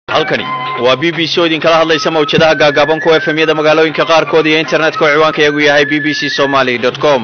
halkani waa b b c oo idinkala hadlaysa mawjadaha gaagaaban kuwa efemyada magaalooyinka qaarkood iyo internetka oo ciwaanka iyagu yahay b b c somaly com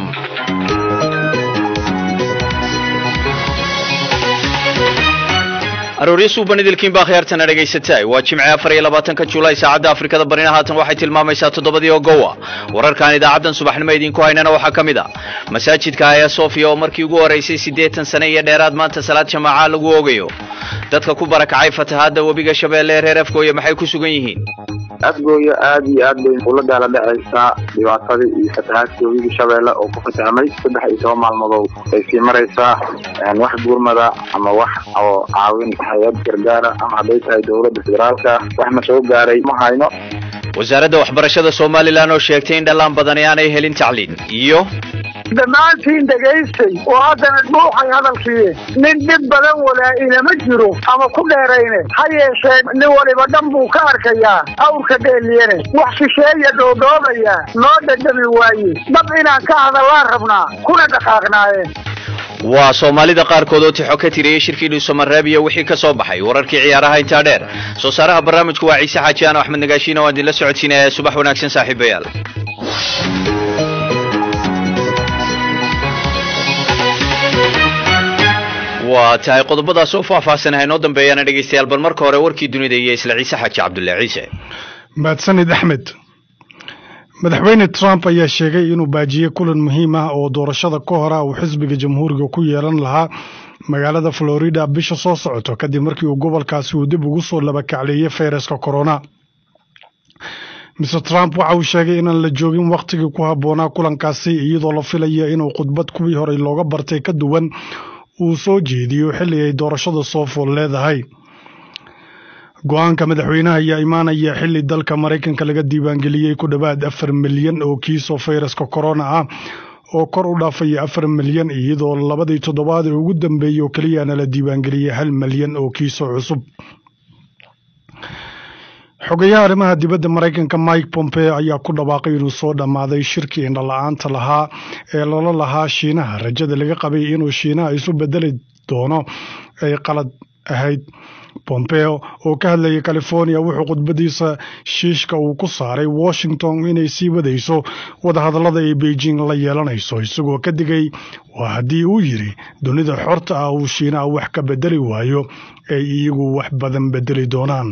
arooryo suuban idilkiin baa khiyaartana dhegaysataay waa jimce afar iyo labaatanka julaay saacadda afrikada barina haatan waxay tilmaamaysaa toddobadii oo gowa wararkan idaacaddan subaxnimo idinku haynana waxaa ka mid a masaajidka aya sofia oo markii ugu horeysay siddeetan sane iyo dheeraad maanta salaad jamaaca lagu oogayo dadka ku barakacay fatahaadda webiga shabeelle ee reer afgooye maxay ku sugan yihiin afgooya aada iyo aad bay ula daala dhacaysaa dhibaatadii iyo fatahaadkii webiga shabeelle oo ku fatahmay saddex iyo toban maalmadood ay sii maraysaa wax gurmada ama wax oo caawin hay-ad gargaara ama hadday tahay dowladda federaalka waxna soo gaaray ma hayno wasaaradda waxbarashada somalilan oo sheegtay in dhallaan badani aanay helin tacliin iyo dhammaantiin dhegaystay oo haddana dhuuxay hadalkii nin dhib badan walaa inama jiro ama ku dheerayne ha yeeshee nin waliba dhan buu ka arkayaa awrka dheeliyane wax shisheeya dhoodhoobaya noo dhadhami waaye dhab inaan ka hadallaan rabnaa kuna dhaqaaqnaayeen waa soomaalida qaarkood oo tixo ka tiriyey shirkii dhuusamareeb iyo wixii ka soo baxay wararkii ciyaaraha intaa dheer soo saaraha barnaamijku waa ciise xaajiaan axmed nagaashiina waan idinla socodsiinaya subax wanaagsan saaxiibayaal waa tahay qodobadaas oo faahfaahsanaha inoo dambeeyaana dhegaystayaal bal marka hore warkii dunida iyo isla ciise xaaji cabdullahi ciise mahadsanid axmed madaxweyne trump ayaa sheegay inuu baajiyey kulan muhiim ah oo doorashada ka hora uu xisbiga jamhuuriga ku yeelan lahaa magaalada florida bisha soo socoto kadib markii uu gobolkaasi uu dib ugu soo labakacleeyey fayraska corona mr trump waxa uu sheegay inaan la joogin wakhtigii ku habboonaa kulankaasi iyadoo la filaya inuu khudbad kuwii horey looga bartay ka duwan uu soo jeediyo xilli ay doorashada soo fool leedahay go-aanka madaxweynaha ayaa imaanaya xilli dalka maraykanka laga diiwaangeliyey ku dhowaad afar milyan oo kiisoo fayraska corona ah oo kor u dhaafaya afar milyan iyadoo labadii toddobaad ee ugu dambeeyey oo keliyana la diiwaangeliyey hal milyan oo kiisoo cusub xogayaha arrimaha dibadda maraykanka mike pompeo ayaa ku dhawaaqay inuu soo dhammaaday shirkii indhala-aanta lahaa ee lala lahaa shiinaha rajada laga qabay inuu shiinaha isu bedeli doono ay qalad ahayd pompeo oo ka hadlayay california wuxuu khudbadiisa shiishka uu ku saaray washington inay sii wadayso wadahadallada ay beijing la yeelanayso isagoo ka digay waa haddii uu yidhi dunida xorta ah uu shiinaha wax ka bedeli waayo ay iyagu wax badan bedeli doonaan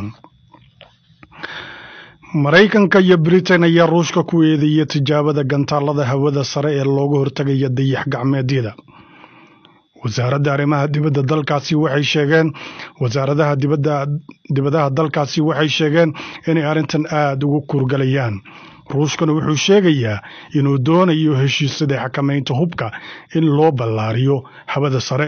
maraykanka iyo britain ayaa ruushka ku eedeeya tijaabada gantaalada hawada sare ee looga hortagaya dayax gacmeedyada wasaaradda arrimaha dibadda dalkaasi waxay sheegeen wasaaradaha dibadaha dalkaasi waxay sheegeen inay arrintan aada ugu kurgalayaan ruushkana wuxuu sheegayaa inuu doonayo heshiisyada xakamaynta hubka in loo ballaariyo hawada sare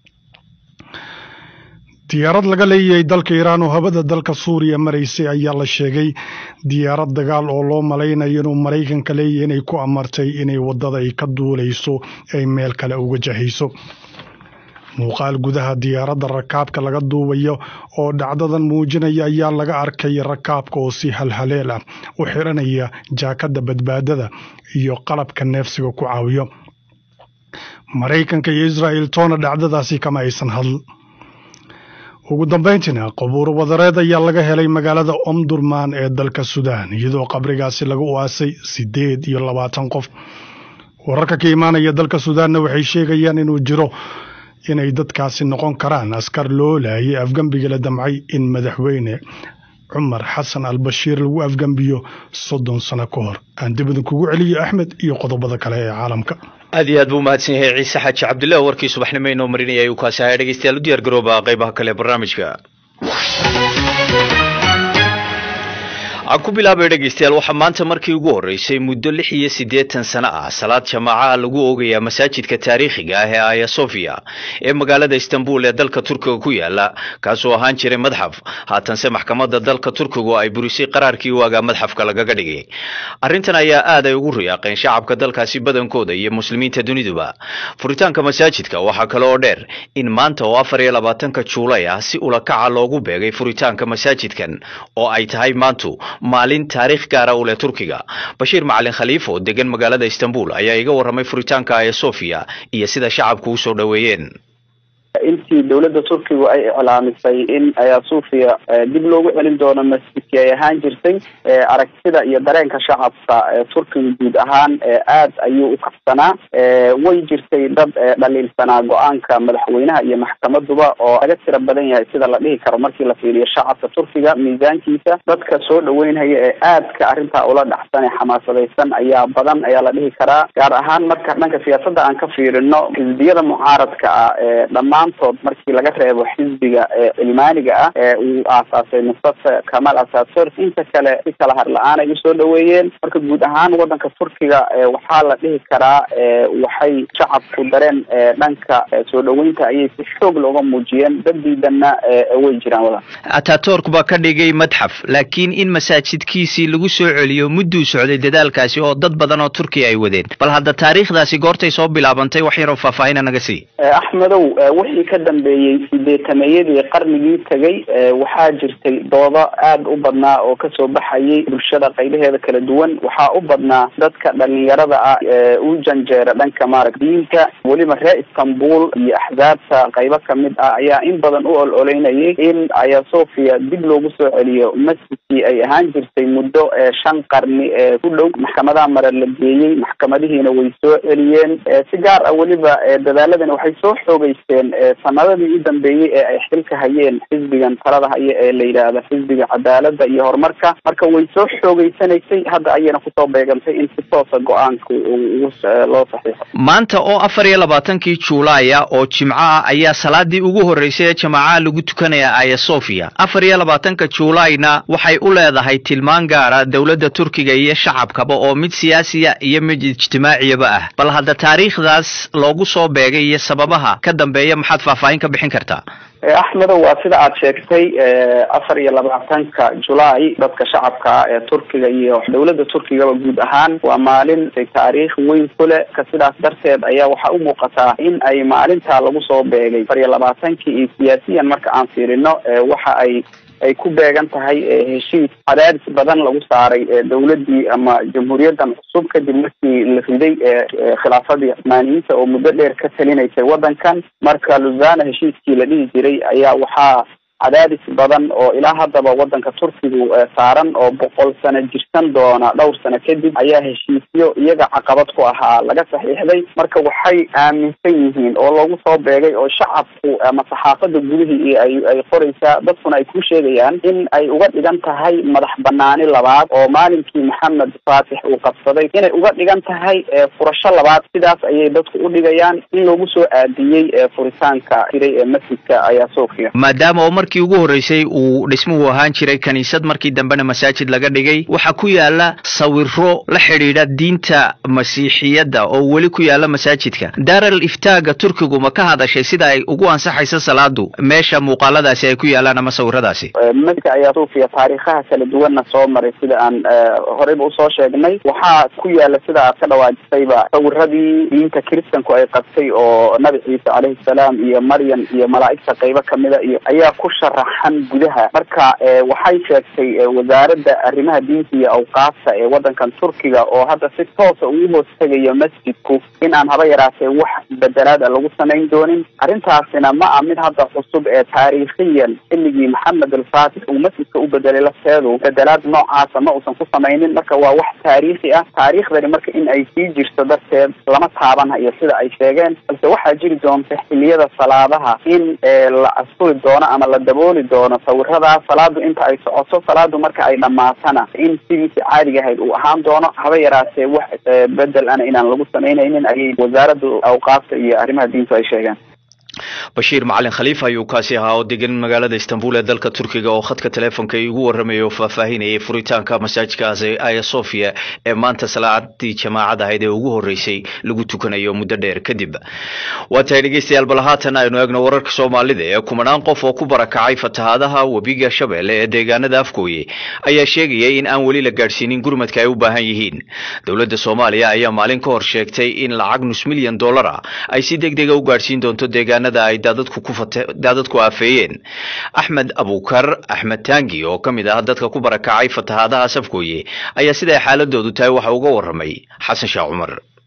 diyaarad laga leeyahay dalka iiraan oo hawada dalka suuriya maraysay ayaa la sheegay diyaarad dagaal oo loo malaynayo inuu maraykanka leeyahay inay ku amartay inay waddada ay ka duulayso ay meel kale uga jahayso muuqaal gudaha diyaaradda rakaabka laga duubayo oo dhacdadan muujinaya ayaa laga arkay rakaabka oo si halhaleel ah u xiranaya jaakadda badbaadada iyo qalabka neefsiga ku caawiyo maraykanka iyo israa'il toona dhacdadaasi kama aysan hadl ugu dambayntiina qabuuro wadareed ayaa laga helay magaalada omdurman ee dalka suudaan iyadoo qabrigaasi lagu aasay siddeed iyo labaatan qof wararka ka imaanaya dalka suudaanna waxay sheegayaan inuu jiro inay dadkaasi noqon karaan askar loo laayay afgembiga la damcay in madaxweyne cumar xasan albashiir lagu afgembiyo soddon sano ka hor aan dib idinkugu celiyo axmed iyo qodobada kale ee caalamka aad iyo aad buu umahadsan yahay ciise xaaji cabdullahi warkii subaxnimo inoo marinaya ayuu kaasi ahaa dhegeystayaal u diyaar garooba qaybaha kale ee barnaamijka aan ku bilaabay dhegeystayaal waxaa maanta markii ugu horreysay muddo lix iyo siddeetan sano ah salaad jamaacaha lagu oogayaa masaajidka taariikhiga ah ee aya sofia ee magaalada istanbul ee dalka turkiga ku yaala kaasoo ahaan jiray madxaf haatanse maxkamadda dalka turkigu ay burisay qaraarkii waagaa madxafka lagaga dhigay arrintan ayaa aad ay ugu riyaaqeen shacabka dalkaasi badankooda iyo muslimiinta duniduba furitaanka masaajidka waxaa kale oo dheer in maanta oo afar iyo labaatanka juulay ah si ulakaca loogu beegay furitaanka masaajidkan oo ay tahay maantu maalin taariikh gaara u leh turkiga bashiir macalin khaliif oo degan magaalada istanbul ayaa iga warramay furitaanka aya sofia iyo sida shacabku u soo dhoweeyeen intii dowladda turkigu ay iclaamisay in aya sofia dib loogu celin doono masjidkii ay ahaan jirtay aragtida iyo dareenka shacabka turkiga guud ahaan aad ayuu u kacsanaa way jirtay dad dhaliilsanaa go-aanka madaxweynaha iyo maxkamaduba oo laga tira badan yahay sida la dhihi karo markii la fiiriyo shacabka turkiga miisaankiisa dadka soo dhaweynhaya ee aadka arrintaa ula dhacsan ee xamaasadaysan ayaa badan ayaa la dhihi karaa gaar ahaan marka dhanka siyaasadda aan ka fiirino xisbiyada mucaaradka ah ee dhammaantood markii laga reebo xisbiga cilmaaniga ah ee uu aasaasay mustafa kamal asatur inta kale si kala har la-aan ay usoo dhaweeyeen marka guud ahaan wadanka turkiga waxaa la dhihi karaa waxay shacabku dareen dhanka soo dhaweynta ayay si xoog looga muujiyeen dad diidanna way jiraan wadan ataturk baa ka dhigay madxaf laakiin in masaajidkiisii lagu soo celiyo mudduu socday dadaalkaasi oo dad badan oo turkiya ay wadeen bal hadda taariikhdaasi goortay soo bilaabantay wax yaroo faahfaahina naga sii axmedow wixii ka dambeeyey sideetameeyadii qarnigii tegay waxaa jirtay doodo aad u badnaa oo kasoo baxayay bulshada qaybaheeda kala duwan waxaa u badnaa dadka dhalinyarada ah ee u janjeera dhanka maarag diinta weliba reer istanbul iyo axzaabta qaybo kamid ah ayaa in badan u ol oleynayay in aya sofia dib loogu soo celiyo masjidkii ay ahaan jirtay muddo shan qarni ee ku dhow maxkamadaha mare la geeyey maxkamadihiina way soo celiyeen si gaar ah weliba dadaaladani waxay soo xoogeysteen sanadadii u dambeeyey ee ay xilka hayeen xisbigan talada haya ee la yidhaahda xisbiga cadaalada iyo horumarka marka way soo xoogeysanaysay hadda ayayna kusoo beegantay in si toosa go-aanka loo saxiixo maanta oo afar iyo labaatankii juulaaya oo jimco ah ayaa salaadii ugu horreysay ee jamaacaha lagu tukanaya aya sofia afar iyo labaatanka juulaayna waxay u leedahay tilmaan gaara dowladda turkiga iyo shacabkaba oo mid siyaasiya iyo mid ijtimaaciyaba ah bal hadda taariikhdaas loogu soo beegay iyo sababaha ka dambeeya maxaad faahfaahin ka bixin kartaa axmedow waa sida aad sheegtay afar iyo labaatanka julaay dadka shacabka ee turkiga iyo dowladda turkigaba guud ahaan waa maalin taariikh weyn ku leh ka sidaas darteed ayaa waxaa u muuqataa in ay maalintaa lagu soo beegay afar iyo labaatankii iyo siyaasiyan marka aan fiirino waxa ay ay ku beegan tahay heshiis cadaadis badan lagu saaray dowladdii ama jamhuuriyaddan cusub kadib markii la riday khilaafadii cumaaniyiinta oo muddo dheer ka talinaysay waddankan marka luzana heshiiskii la dhihi jiray ayaa waxaa cadaadis badan oo ilaa haddaba waddanka turkigu saaran oo boqol sano jirsan doona dhowr sano kadib ayaa heshiisyo iyaga caqabad ku ahaa laga saxiixday marka waxay aaminsan yihiin oo loogu soo beegay oo shacabku ama saxaafadda gudihii ay ay qoraysaa dadkuna ay ku sheegayaan in ay uga dhigan tahay madax banaani labaad oo maalinkii maxamed faatix uu qabsaday inay uga dhigan tahay furasho labaad sidaas ayay dadku u dhigayaan in loogu soo aadiyey furitaanka jiray ee masjidka ayaa sofia maadaama oo markii ugu horreysay uu dhismuhu ahaan jiray kiniisad markii dambena masaajid laga dhigay waxaa ku yaala sawiro la xidhiidha diinta masiixiyadda oo weli ku yaala masaajidka daaral iftaaga turkigu ma ka hadashay sida ay ugu ansaxayso salaadu meesha muuqaaladaasi ay ku yaalaan ama sawiradaasi masjidka ayaa sofia taariikhaha kala duwanna soo maray sida aan horeyba usoo sheegnay waxaa ku yaala sida aad ka dhawaajisayba sawiradii diinta kiristanku ay qabtay oo nabi ciise caleyhi salaam iyo maryam iyo malaa'igta qaybo kamida iyo ayaa ku sharaxan gudaha marka waxay sheegtay wasaaradda arrimaha diinta iyo awqaafta ee waddankan turkiga oo hadda si toosa ugu hoos tegayo masjidku in aan haba yaraatee wax bedelaad a lagu samayn doonin arrintaasina ma ah mid hadda cusub ee taariikhiyan xilligii maxamed alfaatix uu masjidka u bedelay lafteedu bedelaad noocaasa ma uusan ku samaynin marka waa wax taariikhi ah taariikhdani marka in ay sii jirto darteed lama taabanhayo sida ay sheegeen balse waxaa jiri doonta xiliyada salaadaha in la asturi doono ama la dabooli doono sawiradaas salaadu inta ay socoto salaadu marka ay dhammaatana in sidiisi caadiga ahayd uu ahaan doono haba yaraatee wax bedel ana inaan lagu samaynaynin ayay wasaaradda awqaafta iyo arrimaha diintu ay sheegeen bashiir macalin khaliif ayuu kaasi ahaa oo degan magaalada istanbul ee dalka turkiga oo khadka teleefonka igu warramaya oo faahfaahinayay furitaanka masaajidkaasi aya sofia ee maanta salaadii jamaacad ahayd ee ugu horreysay lagu tukanayo muddo dheer kadib waa tahay dhegeystayaal bal haatan aynu eegno wararka soomaalida ee kumanaan qof oo ku barakacay fatahaadaha webiga shabeelle ee deegaanada afgooye ayaa sheegayay in aan weli la gaadhsiinin gurmadka ay u baahan yihiin dowladda soomaaliya ayaa maalin ka hor sheegtay in lacag nus milyan dollar ah ay si deg dega u gaadhsiin doonto deegaanada ay daadadku ku fate daadadku aafeeyeen axmed abukar axmed taangi oo ka mid ah dadka ku barakacay fatahaadaha safgooye ayaa siday xaaladoodu tahay waxa uga warramay xasan sheekh cumar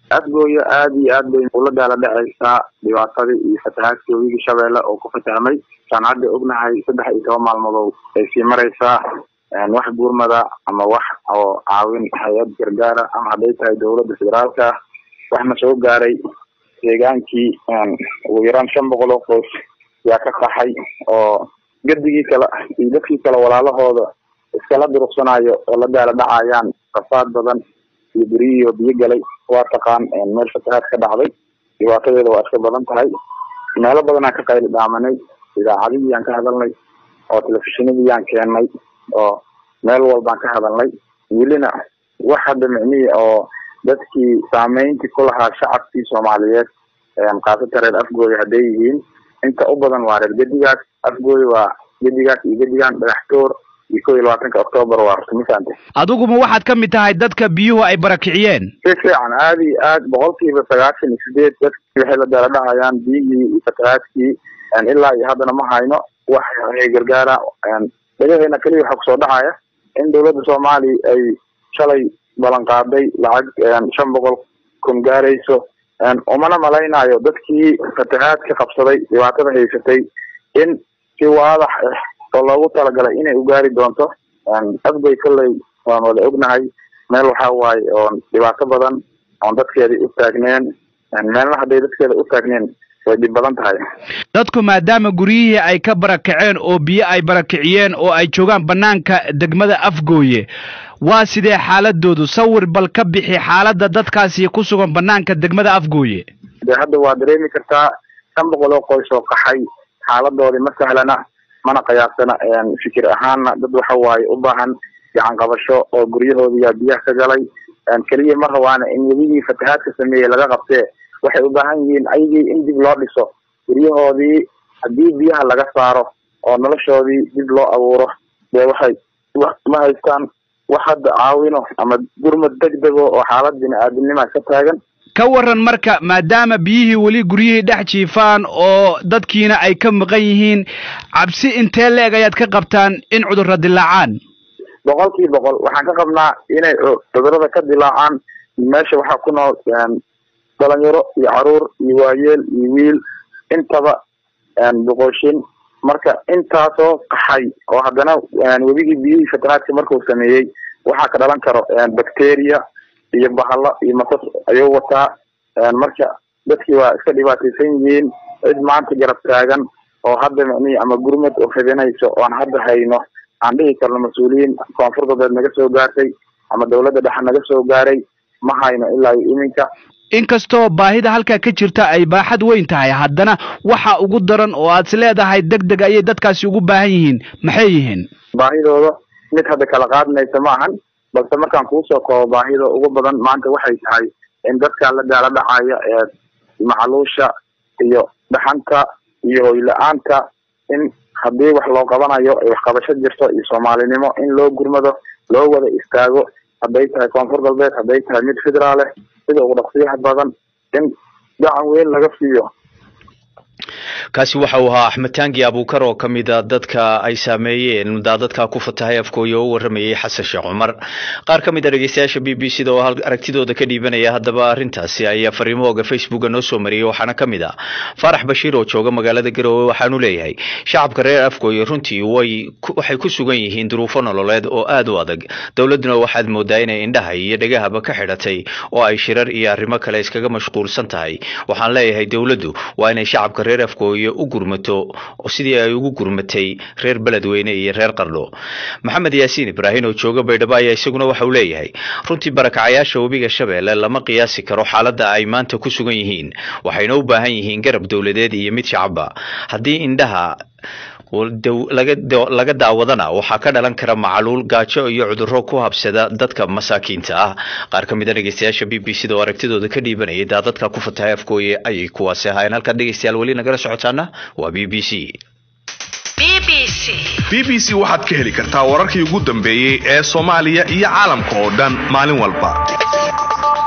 afgooya aada iyo aad bay ula daala dhacaysaa dhibaatadii iyo fatahaadkii webigii shabeelle oo ku fatahmay saan hadda ognahay saddex iyo toban maalmadood ay sii maraysaa wax gurmada ama wax oo caawin hay-ad gargaara ama hadday tahay dowladda federaalka waxna soo gaaray deegaankii ugu yaraan shan boqol oo qoys yaa ka qaxay oo gadigii kale iyo dadkii kale walaalahooda iskala duruqsanayo oo la daala dhacayaan rafaad badan iyo beriyihioo biyo galay waa taqaan meel fatahaad ka dhacday dhibaatadeeda waa iska badan tahay meelo badanaan ka qayli dhaamanay idaacadihii aan ka hadalnay oo telefishinadii aan keennay oo meel walbaan ka hadalnay welina wax hadda micnihii oo dadkii saameyntii ku lahaa shacabkii soomaaliyeed kaasata reer afgooya hadday yihiin inta u badan waa reer gedigaas afgooya waa gedigaas iyo gedigan dhagaxtoor iyo kow iyo labaatanka octoobar waa rusmisante adiguma waxaad ka mid tahay dadka biyuhu ay barakiciyeen si fiican aada iyo aad boqolkiiba sagaashan iyo sideed dadkii waxay la daala dhacayaan biyihii iyo fatahaadkii ilaa iyo haddana ma hayno wax gargaara dhagaheena keliya waxaa kusoo dhacaya in dowladda soomaaliya ay shalay ballan qaaday lacag shan boqol kun gaarayso umana malaynayo dadkii fatahaad ka qabsaday dhibaatada haysatay in si waadax ah oo loogu talagalay inay u gaari doonto afgoy kolley waan wada ognahay meel waxaa waaye oon dhibaato badan oon dadkeedii u taagneen meelna hadday dadkeeda u taagneen way dhib badan tahay dadku maadaama guryihii ay ka barakaceen oo biyo ay barakiciyeen oo ay joogaan bannaanka degmada afgooye waa sidee xaaladoodu sawir bal ka bixi xaaladda dadkaasi ku sugan bannaanka degmada afgooye de hadda waa dareemi kartaa shan boqol oo qoys oo qaxay xaaladoodii ma sahlana mana qiyaasana fikir ahaanna dad waxa waaye u baahan gacan qabasho oo guryahoodiyaa biyaha ka galay keliya ma rabaana in webigii fatahaadka sameeyey laga qabtee waxay u baahan yihiin ayagii in dib loo dhiso guryahoodii haddii biyaha laga saaro oo noloshoodii dib loo abuuro dee waxay ma haystaan wax hadda caawino ama gurmad deg dego oo xaalad bini-aadamnima ka taagan ka waran marka maadaama biyihii weli guryihii dhex jiifaan oo dadkiina ay ka maqan yihiin cabsi intee leeg ayaad ka qabtaan in cudurra dilaacaan boqol kii boqol waxaan ka qabnaa inay cudurada ka dilaacaan meesha waxaa ku nool dhalinyaro iyo caruur iyo waayeel iyo wiil intaba boqoshin marka intaasoo qaxay oo haddana webigii biyihii fatahaadka markuu sameeyey waxaa ka dhalan karo bacteria iyo bahalo iyo masas ayuu wataa marka dadkii waa iska dhibaataysan yihiin cid maanta garab taagan oo hadda micnihii ama gurmad oo fidinayso oon hadda hayno aan dhihi karno mas-uuliyiin koonfur galbeed naga soo gaartay ama dawladda dhexe naga soo gaaray ma hayno ilaa iyo iminka inkastoo baahida halkaa ka jirta ay baaxad weyn tahay haddana waxa ugu daran oo aad is leedahay deg deg ayay dadkaasi ugu baahan yihiin maxay yihiin baahidooda mid hadda kala qaadmaysa ma ahan balse markaan kuusoo koobo baahida ugu badan maanta waxay tahay in dadka la daala dhacaya ee macluusha iyo dhaxanta iyo hoyla-aanta in haddii wax loo qabanayo ay waxqabasho jirto iyo soomaalinimo in loo gurmado loo wada istaago hadday tahay koonfur galbeed hadday tahay mid federaal eh sida ugu dhaqsiyaha badan in gacan weyn laga siiyo kaasi waxa uu ahaa axmed taangi abuukar oo ka mid a dadka ay saameeyeen daadadka ku fatahay afkooya oo u waramayey xasan sheekh cumar qaar ka mid a dhegeystayaasha b b c da oo aragtidooda ka dhiibanaya haddaba arrintaasi ayaa fariimahooga facebooka noo soo mariyey waxaana ka mid ah faarax bashiir oo jooga magaalada garowe waxaanu leeyahay shacabka reer afgooye runtii way waxay ku sugan yihiin duruufo nololeed oo aad u adag dowladduna waxaad moodaa inay indhaha iyo dhegahaba ka xidhatay oo ay shirar iyo arrimo kale iskaga mashquulsan tahay waxaan leeyahay dowladdu waa inay shacabka reer afgooye u gurmato sidii ay ugu gurmatay reer beledweyne iyo reer qardho maxamed yaasiin ibraahin oo jooga baydhabo ayaa isaguna waxa uu leeyahay runtii barakacayaasha webiga shabeelle lama qiyaasi karo xaaladda ay maanta ku sugan yihiin waxayna u baahan yihiin garab dowladeed iyo mid shacabba haddii indhaha laga daawadana waxaa ka dhalan kara macaluul gaajo iyo cudurro ku habsada dadka masaakiinta ah qaar ka mid a dhegeystayaasha b b c da oo aragtidooda ka dhiibanayay daadadka ku fatahay afgooye ayay kuwaasi ahaayeen halkaad dhegeystayaal weli nagala socotaana waa b b c b b c waxaad ka heli kartaa wararkii ugu dambeeyey ee soomaaliya iyo caalamka oo dhan maalin walba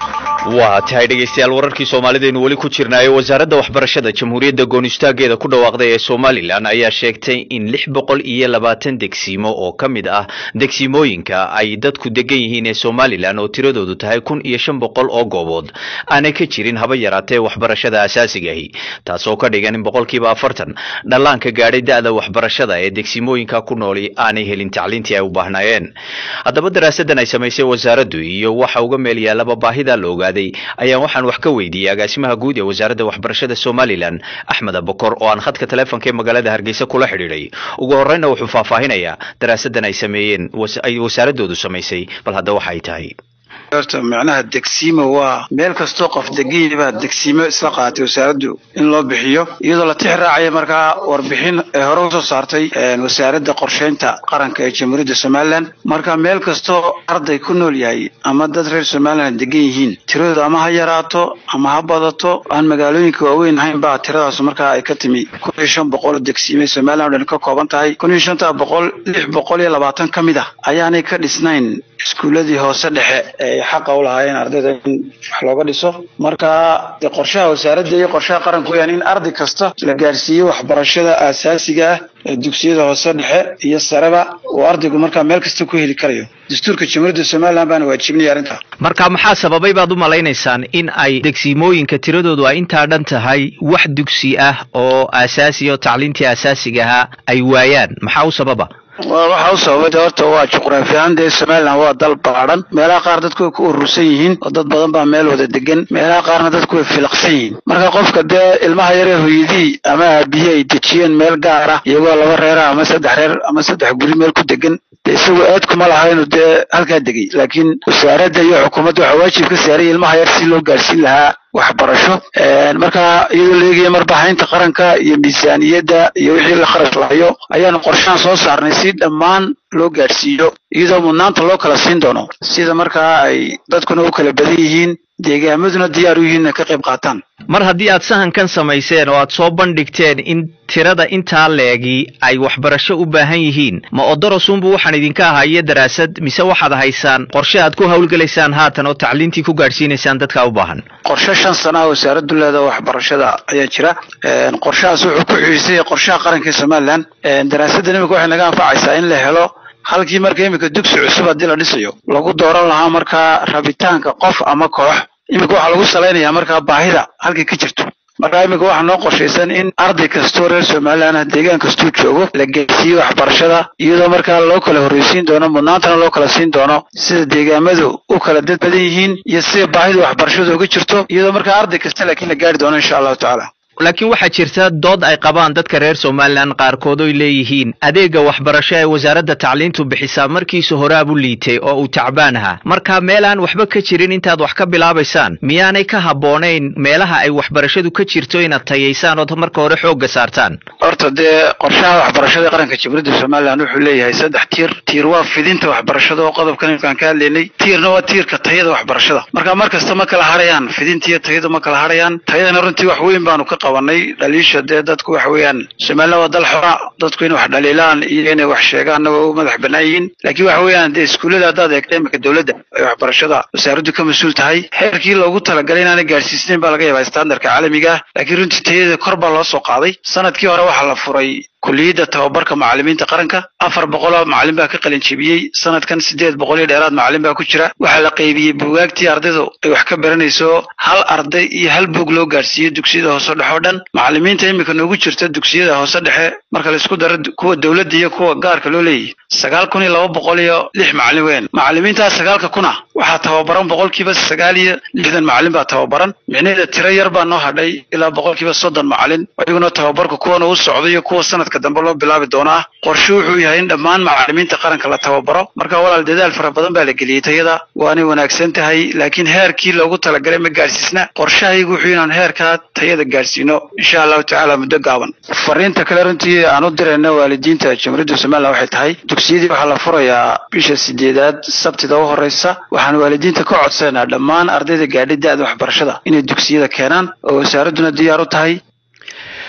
waa tahay dhegaystayaal wararkii soomaalidaynu weli ku jirnaayo wasaaradda waxbarashada jamhuuriyadda goonistaaggeeda ku dhawaaqday ee somalilan ayaa sheegtay in lix boqol iyo labaatan degsiimo oo ka mid ah degsiimooyinka ay dadku degan yihiin ee somalilan oo tiradoodu tahay kun iyo shan boqol oo goobood aanay ka jirin haba yaraatee waxbarashada asaasigahi taasoo ka dhigan in boqolkiiba afartan dhallaanka gaadhay da-da waxbarashada ee degsiimooyinka ku nooli aanay helin tacliintii ay u baahnaayeen haddaba daraasadan ay samaysay wasaaraddu iyo waxa uga meel yaalaba baahida la ogaaday ayaan waxaan wax ka weydiiyey agaasimaha guud ee wasaaradda waxbarashada somalilan axmed abakor oo aan khadka taleefonka ee magaalada hargeysa kula xidhiidhay ugu horeyna wuxuu faahfaahinayaa daraasadan ay sameeyeen ay wasaaradoodu samaysay bal hadda waxa ay tahay horta macnaha degsiimo waa meel kastoo qof degan baa degsiimo isla qaatay wasaaraddu in loo bixiyo iyadoo la tix raacaya markaa warbixin ee hore usoo saartay wasaaradda qorsheynta qaranka ee jamhuuriyadda somalilan marka meel kastoo arday ku nool yahay ama dad reer somalilan degan yihiin tiradooda ama ha yaraato ama ha badato aan magaalooyinka waaweyn ahayn baa tiradaas markaa ay ka timi kun iyo shan boqol oo degsiime somalilan o dhan ka kooban tahay kun iyo shanta boqol lix boqol iyo labaatan ka mid ah ayaanay ka dhisnayn iskuuladii hoose dhexe ee xaqa u lahaayeen ardayda in wax looga dhiso marka de qorshaha wasaaradda iyo qorshaha qaranku weyaan in arday kasta la gaarsiiyo waxbarashada aasaasiga ah ee dugsiyada hoose dhexe iyo sareba uu ardaygu markaa meel kasta ku heli karayo dastuurka jamhuuriyadda somalilan baana waajibinaya arrintaa marka maxaa sababay baad u malaynaysaan in ay degsiimooyinka tiradoodu ay intaa dhan tahay wax dugsi ah oo aasaasi oo tacliintii asaasiga ahaa ay waayaan maxaa u sababa waxa u sababay de horta waa juqraafi ahaan dee somalilan waa dal baadhan meelaha qaar dadku way ku urursan yihiin oo dad badan baa meel wada degan meelaha qaarna dadku way filaqsan yihiin marka qofka dee ilmaha yaree hooyadii ama aabihii ay dejiyeen meel gaar ah iyagoo laba reera ama saddex reer ama saddex guri meel ku degan de isagoo aad kuma laha inuu dee halkaa degay laakiin wasaaradda iyo xukuumadda waxaa waajib ka saaray ilmaha yar si loo gaarsiin lahaa waxbarasho marka iyadoo la eegaya marbaxaynta qaranka iyo miisaaniyadda iyo wixii la kharash lahayo ayaanu qorshahan soo saarnay si dhammaan loo gaadhsiiyo iyadoo mudnaanta loo kala siin doono sida markaa ay dadkuna u kala badan yihiin deegaamaduna diyaar u yihiin inay ka qayb qaataan mar haddii aad sahankan samayseen oo aad soo bandhigteen in tirada intaa leegi ay waxbarasho u baahan yihiin ma odorosunbu waxaan idinka ahaa iyo daraasad mise waxaad haysaan qorshe aad ku hawlgelaysaan haatan oo tacliintii ku gaadhsiinaysaan dadka u baahan qorshe shan sana wasaaraddu leeda waxbarashada ayaa jira qorshahaas wuxuu ku xiisay qorshaha qaranka ee somalilan daraasaddan imika waxay naga anfacaysaa in la helo halkii marka iminka dugsi cusub haddii la dhisayo lagu dooran lahaa markaa rabitaanka qof ama koox iminka waxaa lagu salaynayaa markaa baahida halkay ka jirto marka iminka waxaa noo qorshaysan in arday kastoo reer somalilan ah deegaan kastuu joogo la gaarsiiyo waxbarashada iyadoo markaa loo kala horreysiin doono mudnaantana loo kala siin doono sida deegaamadu u kala dad badan yihiin iyo sida baahida waxbarashada uga jirto iyadoo markaa arday kasta laakiin la gaari doono insha allahu tacaala laakiin waxaa jirta dood ay qabaan dadka reer somalilan qaarkood oy leeyihiin adeega waxbarasho ee wasaaradda tacliintu bixisaa markiisa horaabu liitay oo uu tacbaan ahaa marka meel aan waxba ka jirin intaad wax ka bilaabaysaan miyaanay ka habboonayn meelaha ay waxbarashadu ka jirto inaad tayaysaan ood marka hore xoogga saartaan horta dee qorshaha waxbarashada qaranka jamhuuriyadda somalilan wuxuu leeyahay saddex tiir tiir waa fidinta waxbarashada oo qodobkan imkaan ka hadlaynay tiirna waa tiirka tayada waxbarashada marka mar kasta ma kala harayaan fidinta iyo tayadu ma kala harayaan tayadana runtii wax weyn baanu ka qabanay dhaliisha dee dadku waxa weeyaan somalilan waa dal xora dadku inay wax dhaliilaan iyo inay wax sheegaanna waa u madax bannaan yihiin laakiin waxa weeyaan dee iskuullada haddaad eegta imika dowladda ay waxbarashada wasaaraddu ka mas-uul tahay heerkii loogu talagalay inaanay gaarsiisnayn baa laga yaabaa standardka caalamiga ah laakiin runtii tayada kor baa loo soo qaaday sanadkii hore waxaa la furay kuliyadda tababarka macallimiinta qaranka afar boqol oo macallin baa ka qalin jebiyey sanadkan siddeed boqol iyo dheeraad macallin baa ku jira waxaa la qaybiyey buugaagtii ardaydu ay wax ka baranayso hal arday iyo hal buug loo gaarsiiyey dugsiyada hoose dhexe oo dhan macallimiinta iminka noogu jirta dugsiyada hoose dhexe marka laisku daro kuwa dowladda iyo kuwa gaarka loo leeyahy sagaal kun iyo laba boqol iyo lix macallin weyn macallimiintaas sagaalka kuna waxaa tababaran boqolkiiba sagaal iyo lixdan macallin baa tababaran micnaheeda tiro yar baa noo hadhay ilaa boqolkiiba soddon macallin iyaguna tababarka kuwana u socda iyo kuwa sanadka dambe loo bilaabi doonaa qorshe wuxuu yahay in dhammaan macallimiinta qaranka la tababaro marka walaal dadaal fara badan baa la geliyey tayada waanay wanaagsan tahay laakiin heerkii loogu talagalay ma gaarsiisna qorshahaygu wuxuu inaan heerkaa tayada gaarsiino insha allahu tacaala muddo gaaban fariinta kale runtii aan u dirayna waalidiinta jamhuuriyadda somalilan waxay tahay dugsiyadii waxaa la furayaa bisha sideedaad sabtida u horeysa waxaan waalidiinta ka codsanaa dhammaan ardayda gaadhay da-da waxbarashada inay dugsiyada keenaan oo wasaaradduna diyaar u tahay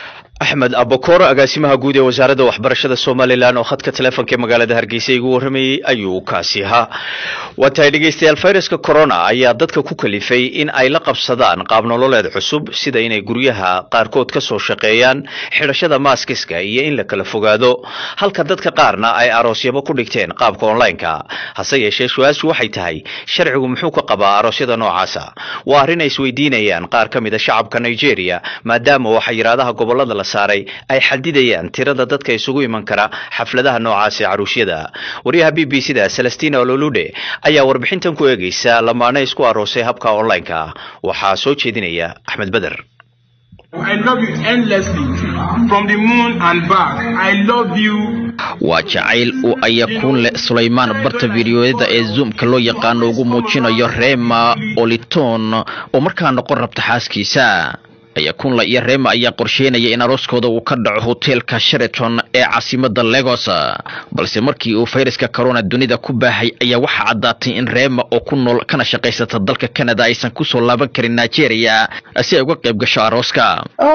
axmed abakor agaasimaha guud ee wasaaradda waxbarashada somalilan oo khadka taleefonka ee magaalada hargeysa igu warramayey ayuu kaasi ahaa waa tahay dhegeystayaal fayraska corona ayaa dadka ku kalifay in ay la qabsadaan qaab nololeed cusub sida inay guryaha qaarkood ka soo shaqeeyaan xidhashada maaskiska iyo in la kala fogaado halka dadka qaarna ay aroosyabo ku dhigteen qaabka online-ka hase yeeshee su-aashu waxay tahay sharcigu muxuu ka qabaa aroosyada noocaasa waa arrin ay isweydiinayaan qaar ka mid a shacabka nigeria maadaama oo xayiraadaha gobolada la saaray ay xadidayaan tirada dadka isugu iman kara xafladaha noocaas ee caruusyada waryaha b b c da celestina ololude ayaa warbixintan ku eegeysa lamaane isku aroosay habka online-ka waxaa soo jeedinaya axmed beder I love you endlessly from the moon and back. I love you. waa jacayl uu ayakuun leh sulaymaan barta fidiyoyada ee zoomka loo yaqaano ugu muujinayo rema oliton oo markaa noqon rabta xaaskiisa ayakunla iyo rema ayaa qorsheynaya in arooskooda uu ka dhaco hoteelka sheraton ee caasimada legos balse markii uu fayraska corona dunida ku baahay ayaa waxaa caddaatay in rema oo ku nool kana shaqaysata dalka canada aysan kusoo laaban karin nigeria si ay uga qayb gasho arooska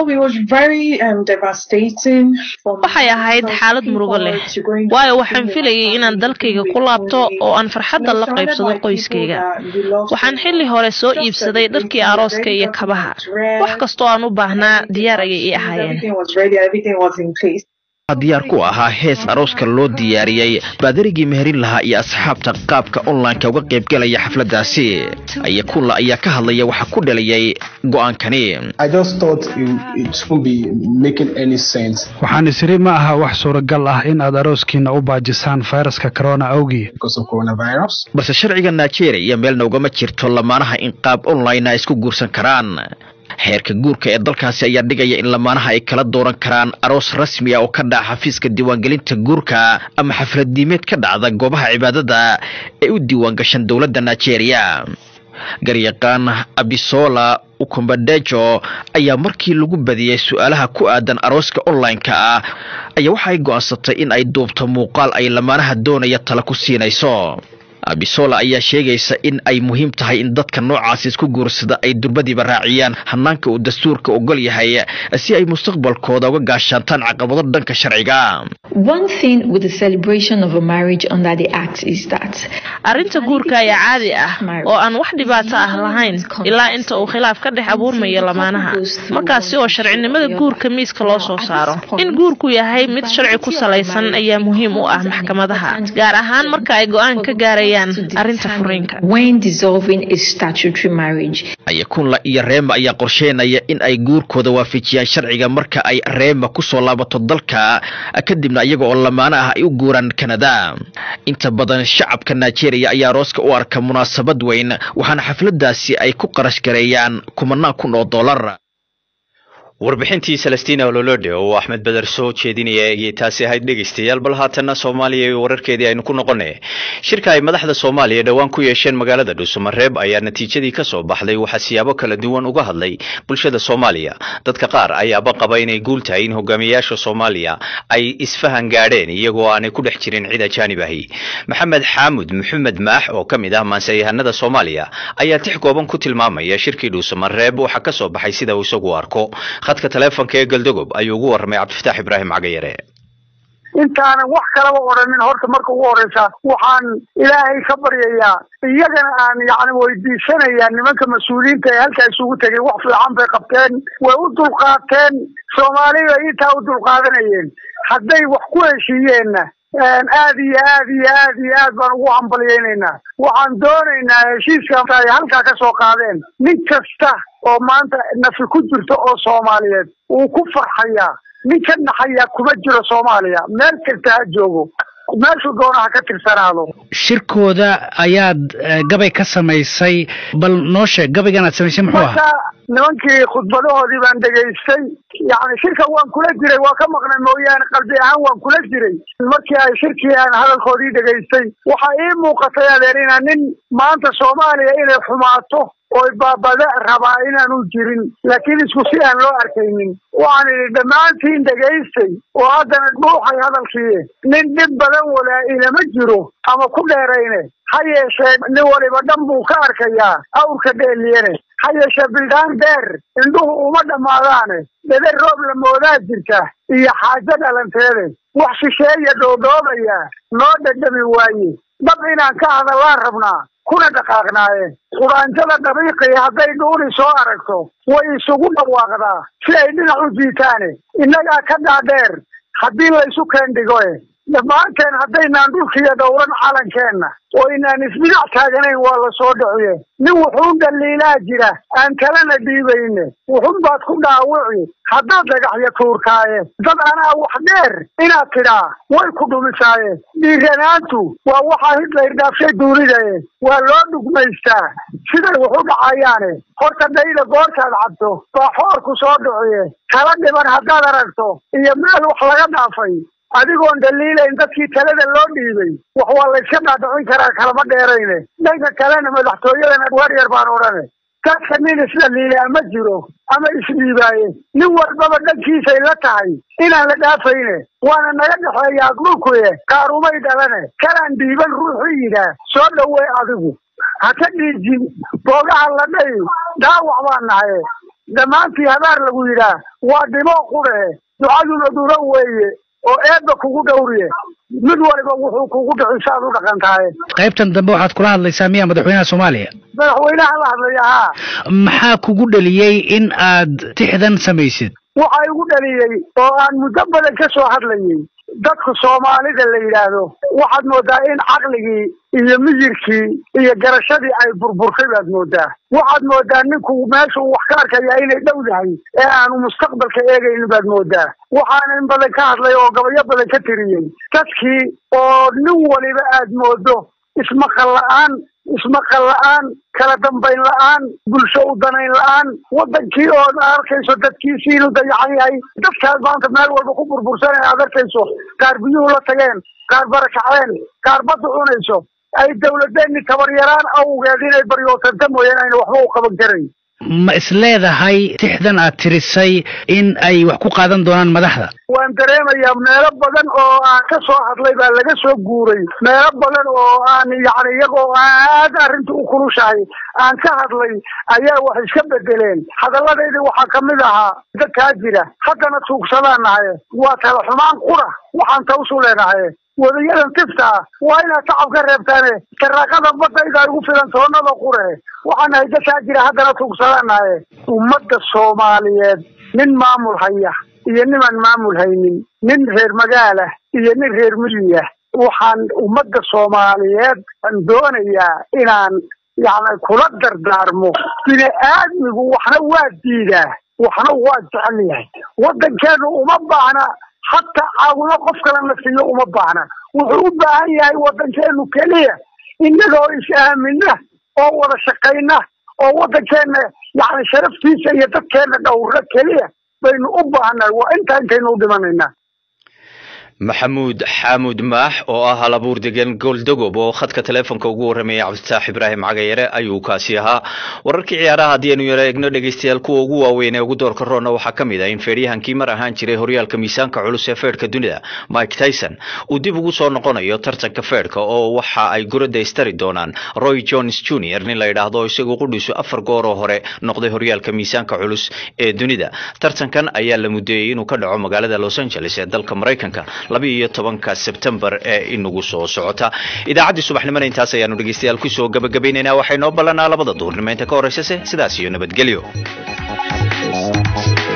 waxay ahayd xaalad murugo leh waayo waxaan filayay inaan dalkayga ku laabto oo aan farxadda la qaybsado qoyskayga waxaan xilli hore soo iibsaday dharkii arooska iyo kabaha wax kastoo aan u baahnaa diyaar ayay ii ahaayeen diyaar ku ahaa hees arooska loo diyaariyey baadarigii meherin lahaa iyo asxaabta qaabka online-ka uga qaybgalaya xafladaasi ayakunla ayaa ka hadlaya waxaa ku dhalayay go-aankani waxaan isiri ma aha wax suuragal ah in aad arooskiina u baajisaan fayraska corona awgii balse sharciga nigeria meelna ugama jirto lamaanaha in qaab online a isku guursan karaan xeerka guurka ee dalkaasi ayaa dhigaya in lamaanaha ay kala dooran karaan aroos rasmi ah oo ka dhaca xafiiska diiwaangelinta guurka ama xafladiimeed ka dhacda goobaha cibaadada ee u diiwaangashan dowladda nigeria garyaqaan abisola ukumbadejo ayaa markii lagu badiyey su-aalaha ku aadan arooska online-ka ah ayaa waxay go'aansatay in ay duubto muuqaal ay lamaanaha doonaya tala ku siinayso abisola ayaa sheegaysa in ay muhiim tahay in dadka noocaasi isku guursada ay durbadiiba raaciyaan hanaanka uu dastuurka ogol yahay si ay mustaqbalkooda uga gaashaantaan caqabado dhanka sharciga arrinta guurka ayaa caadi ah oo aan wax dhibaato ah lahayn ilaa inta uu khilaaf ka dhex abuurmayo lamaanaha markaasi oo sharcinimada guurka miiska loo soo saaro in guurku yahay mid sharci ku salaysan ayaa muhiim u ah maxkamadaha gaar ahaan marka ay go-aan ka gaarayaan ayakunla iyo reema ayaa qorsheynaya in ay guurkooda waafajiyaan sharciga marka ay reema kusoo laabato dalka kadibna iyaga oo lamaano ah ay u guuraan kanada inta badan shacabka nigeria ayaa arooska u arka munaasabad weyn waxaana xafladaasi ay ku qarash gareeyaan kumanaan kun oo dollar warbixintii celestina ololode oo axmed beder soo jeedinaya ayay taasi ahayd dhegeystayaal bal haatanna soomaaliya iyo wararkeedii aynu ku noqonay shirka ay madaxda soomaaliya dhowaan ku yeesheen magaalada dhuusamareeb ayaa natiijadii ka soo baxday waxaa siyaabo kala duwan uga hadlay bulshada soomaaliya dadka qaar ayaaba qaba inay guul tahay in hogaamiyayaasha soomaaliya ay isfahan gaadheen iyagoo aanay ku dhex jirin cid ajaanib ahi maxamed xaamud maxamed maax oo ka mid ah maansayahanada soomaaliya ayaa tix kooban ku tilmaamaya shirkii dhuusamareeb waxaa ka soo baxay sida uu isagu arko khadka taleefonka ee galdogob ayuu ugu warramay cabdifataax ibraahim cagayare intaanan wax kalaba odhanin horta marka ugu horeysa waxaan ilaahay ka baryayaa iyagana aan yacni weydiisanayaa nimanka mas-uuliyiinta ee halkaa isugu tegay wax fiican bay qabteen way u dulqaateen soomaaliya intaa u dulqaadanayeen hadday wax ku heshiiyeenna aad iyo aad iyo aad iyo aad baan ugu hambalyaynaynaa waxaan doonaynaa heshiiska ay halkaa ka soo qaadeen nin kasta oo maanta nafi ku jirto oo soomaaliyeed wuu ku farxayaa nin ka naxayaa kuma jiro soomaaliya meel kasta ha joogo meeshuu doona ha ka tirsanaado shirkooda ayaad gabay ka samaysay bal noo sheeg gabaygan aad samaysay muxuu ahaa marka nimankii khudbadahoodii baan dhegaystay yacni shirka waan kula jiray waa ka maqnay mooyaane qalbi ahaan waan kula jiray markii ay shirkii aan hadalkoodii dhegaystay waxaa ii muuqatay adeer inaa nin maanta soomaaliya inay xumaato oy baabada rabaa inaanu jirin laakiin isku si aan loo arkaynin waxaan idhi dhammaantiin dhegaystay oo haddana dhuuxay hadalkii nin dhib badan walaa ilama jiro ama ku dheerayne ha yeeshee nin waliba dhan buu ka arkayaa awrka dheeliyane ha yeeshee bildhaan dheer indhuhu uma dhammaadaane dhede roob la moodaa jirta iyo xaajo dhalanteede wax shisheeya dhoodhoobaya noo dhadhami waaye dhab inaan ka hadallaan rabnaa kuna dhaqaaqnaaye quraanjada dhabiiqii hadday dhuuni soo aragto way isugu dhawaaqdaa si ay dhinac u jiitaane innagaa ka dhaadheer haddii laysu keendhigoe dhammaanteen haddaynaan dhulkiiyo dhowran calankeenna oo inaan isbinac taaganayn waa la soo dhiciye nin wuxuun dhaliilaa jira aan kalena dhiibayne wuxun baad ku dhaawici haddaad dhagaxyo tuurkaaye dad anaa wax dheer inaad tidhaa way ku dhumisaaye dhiiranaantu waa waxaa hitler dhaafshay duunidaye waa loo dhugmaystaa siday wax u dhacayaane horta dhayda goortaad cabto baa xoorku soo dhiciye kala dhiban haddaad aragto iyo meel wax laga dhaafay adigoon dhaliilayn dadkii talada loo dhiibay wax waa layska dhaadhicin karaa kalama dheerayne dhanka kalena madaxtooyadana waryar baan odhane dadka nin isdhaliilaa ma jiro ama isdhiibaaye nin walbaba dhankiisay la tahay inaan la dhaafayne waana naga dhexeeyaa dhulkuye kaarumay dhalane kalaan dhiiban ruuxu yidhaa soo dhowey adigu ha ka dhiijin boogaha la dhay dhaawac baan nahaye dhammaantii habaar lagu yidhaa waa dhimo qudhe ducaduna dhuro weeye oo eebba kugu dhowriye mid waliba wuxuu kugu dhixi saad u dhaqan tahay qaybtan dambe waxaad kula hadlaysaa miyaa madaxweynaha soomaaliya madaxweynaha la hadlaya haa maxaa kugu dhaliyey in aad tixdan samaysid waxaa igu dhaliyey oo aan muddo badan ka soo hadlayay dadku soomaalida la yidhaahdo waxaad moodaa in caqligii iyo miyirkii iyo garashadii ay burburtay baad moodaa waxaad moodaa ninku meesha uu wax ka arkaya inay dhow yahay ee aanu mustaqbalka eegaynin baad moodaa waxaana in badan ka hadlay oo gabayo badan ka tiriyey dadkii oo nin waliba aad moodo ismaqal la-aan ismaqal la-aan kala dambayn la-aan bulsho u danayn la-aan wadankii oo arkayso dadkiisii inuu dayacan yahay dadkaas maanta meel walba ku burbursanay aad arkayso qaar biyuhu la tageen qaar barakaceen qaar badda cunayso ay dawladeenni tabaryaraan awgeed inay baryootanta mooyaan ayna waxba u qaban karayn ma isleedahay tixdan aad tirisay in ay wax ku qaadan doonaan madaxda waan dareemayaa meelo badan oo aan ka soo hadlay baa laga soo guuray meelo badan oo aan yacni iyagoo aad arrinta u kulushahay aan ka hadlay ayaa wax iska bedeleen hadalladaydi waxaa kamid ahaa dadkaa jira haddana tuugsadaan nahay waa tala xumaan qura waxaan tawsu leenahay wadayadan tifta ah waa inaad tacab ka reebtaane taraaqada badayda ay ugu filan toonada qure waxaan nahay dadkaa jira haddana tuugsadanaye ummadda soomaaliyeed nin maamul haya iyo nimaan maamul haynin nin reer magaalah iyo nin reer miyiya waxaan ummadda soomaaliyeed aan doonayaa inaan yacni kula dardaarmo bini aadmigu waxna waa diidaa waxna waa jecel yahay waddankeenu uma baahna hataa caawimo qof kale la siiyo uma baahna wuxuu u baahan yahay waddankeenu keliya innagoo is-aamina oo wada shaqayna oo waddankeenna yacni sharaftiisa iyo dadkeenna dhowra keliya baynu u baahannahay waa intaa intaynu u dhimanaynaa maxamuud xaamuud maax oo ah halabuur degan gooldagob oo khadka teleefonka ugu warramaya cabditaax ibraahim cagayare ayuu kaasi ahaa wararkii ciyaaraha haddii aynu yara egno dhegeystayaal kuwa ugu waaweyn ee ugu doorka roonna waxaa ka mid ah in feedhyahankii mar ahaan jiray horyaalka miisaanka culus ee feedhka dunida mike tyson uu dib ugu soo noqonayo tartanka feedhka oo waxa ay gurada istari doonaan roy jones junior nin la yidhaahdo isagu qudhiisu afar gooroo hore noqday horyaalka miisaanka culus ee dunida tartankan ayaa la mudeeyey inuu ka dhaco magaalada los angeles ee dalka maraykanka laba iyo tobanka sebtembar ee inagu soo socota idaacaddii subaxnimona intaas ayaanu dhegeystayaal kusoo gabagabaynaynaa waxay noo ballanaa labada duurnimo inta ka horreysase sidaas iyo nabadgelyo